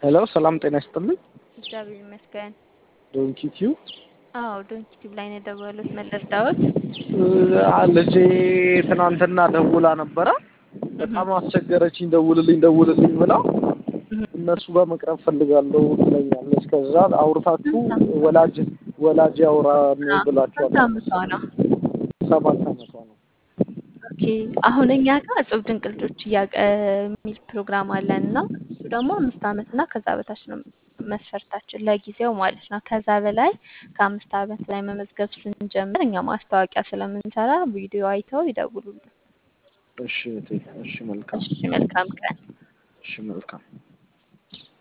ሄሎ ሰላም ጤና ይስጥልኝ። እግዚአብሔር ይመስገን። ዶንኪ ቲዩ አዎ ዶንኪ ቲዩብ ላይ ነው የደወሉት። መለስዳዎት ልጄ ትናንትና ደውላ ነበረ። በጣም አስቸገረችኝ። ደውልልኝ ደውልልኝ ብላ እነሱ ጋር መቅረብ ፈልጋለሁ ትለኛለች። ከዛ አውርታችሁ ወላጅ ወላጅ ያውራ ብላችኋል። ስንት ዓመቷ ነው? ሰባት ዓመቷ ነው። ኦኬ አሁን እኛ ጋር እጹብ ድንቅ ልጆች እያቀ የሚል ፕሮግራም አለን እና እሱ ደግሞ አምስት ዓመት እና ከዛ በታች ነው መስፈርታችን ለጊዜው ማለት ነው። ከዛ በላይ ከአምስት ዓመት ላይ መመዝገብ ስንጀምር እኛ ማስታወቂያ ስለምንሰራ ቪዲዮ አይተው ይደውሉልን። እሺ እህቴ፣ እሺ መልካም፣ እሺ መልካም ቀን። እሺ መልካም